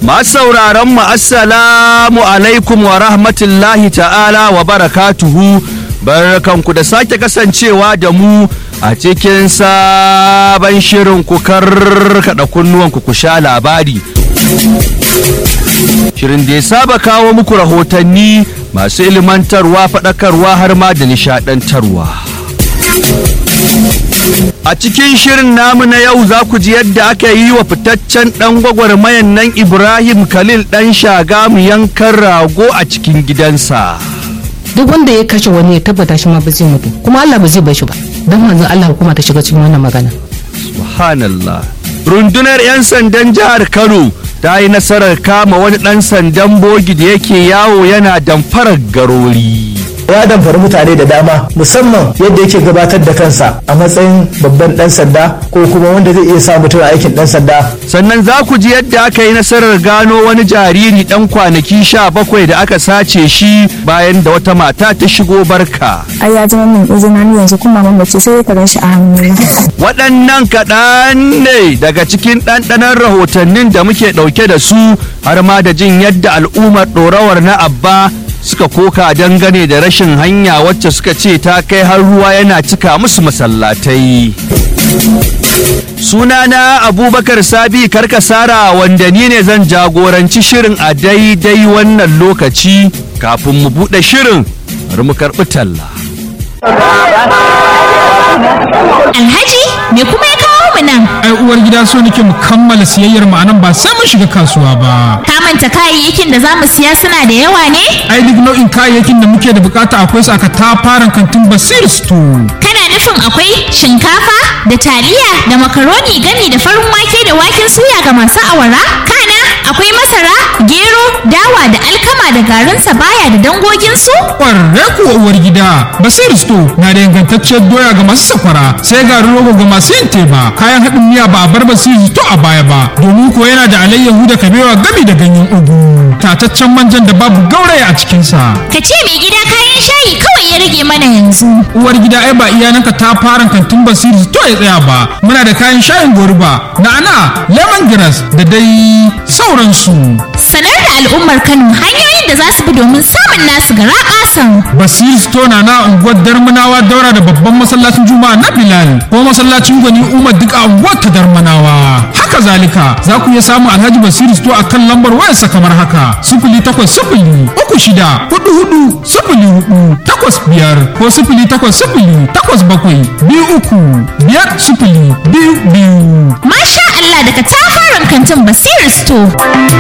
Masu sauraron mu assalamu alaikum wa rahmatullahi ta'ala wa barakatuhu barkanku da sake kasancewa da mu a cikin sabon shirin ku karkada kunnuwanku ku sha labari. Shirin da ya saba kawo muku rahotanni masu ilmantarwa faɗakarwa har ma da nishaɗantarwa. A cikin shirin namu na yau za ku ji yadda aka yi wa fitaccen ɗan gwagwarmayan nan Ibrahim Khalil ɗan shagamu yankan rago a cikin gidansa. duk wanda ya kashe wani ya tabbata shi ma ba zai mutu kuma Allah ba zai bar shi ba dan manzon Allah hukuma ta shiga cikin wannan magana Subhanallah. Rundunar 'yan sandan jihar Kano ta yi nasarar kama wani ɗan sandan bogi da yake yawo yana damfarar garori. ya damfari mutane da dama musamman yadda yake gabatar da kansa a matsayin babban dan sanda ko kuma wanda zai iya sa mutum aikin dan sanda sannan za ku ji yadda aka yi nasarar gano wani jariri ɗan kwanaki sha bakwai da aka sace shi bayan da wata mata ta shigo barka. ai ya zama min izina ni yanzu kuma mamace sai ka gan shi a hannuna Waɗannan kaɗan ne daga cikin ɗanɗanon rahotannin da muke ɗauke da su har ma da jin yadda al'ummar ɗorawar na Abba suka koka dangane da rashin hanya wacce suka ce ta kai har ruwa yana cika musu masallatai. Sunana Abubakar Sabi Karkasara wanda ni ne zan jagoranci shirin a daidai wannan lokaci kafin mu buɗe shirin bari mu karɓi talla. Alhaji me kuma ya kawo mu nan? ai uwar gida so nake mu kammala siyayyar mu anan ba sai mun shiga kasuwa ba Ka manta kayayyakin da za mu siya suna da yawa ne? ai duk nau'in kayayyakin da muke da bukata akwai su aka tafaran kantin basir store Kana nufin akwai shinkafa da taliya da makaroni gami da farin wake da waken suya ga masu awara? Kana akwai masara, gero, dawa da alkama da garin sabaya da dangoginsu? kwarre kuwa uwar gida basir store na da ingantacciyar doya ga masu sakwara sai garin rogo ga masu yin teba kayan haɗin miya ba a bar basir store a baya ba domin ko yana da alayyahu da kabewa gami da ganyen ugu tataccen manjan da babu gauraya a cikinsa Ka ce mai gida kayan shayi kawai ya rage mana yanzu. uwar gida ai ba iyananka ta fara kantin basiri to ya tsaya ba muna da kayan shayin goruba na'ana lemongrass da dai sauransu Sanar da al'ummar Kano hanyoyin da za su bi domin samun nasu gara ƙasan. basiri store na na unguwar darmanawa daura da babban masallacin juma'a na bilal ko masallacin gwani umar duk a unguwar ta darmanawa haka zalika za ku iya samun alhaji basiri store a kan lambar wayarsa kamar haka sifili takwas sifili uku shida hudu hudu sifili hudu takwas biyar ko sifili takwas sifili takwas bakwai biyu uku biyar sifili biyu biyu Masha Allah daga tafaran kantin Basiru Store.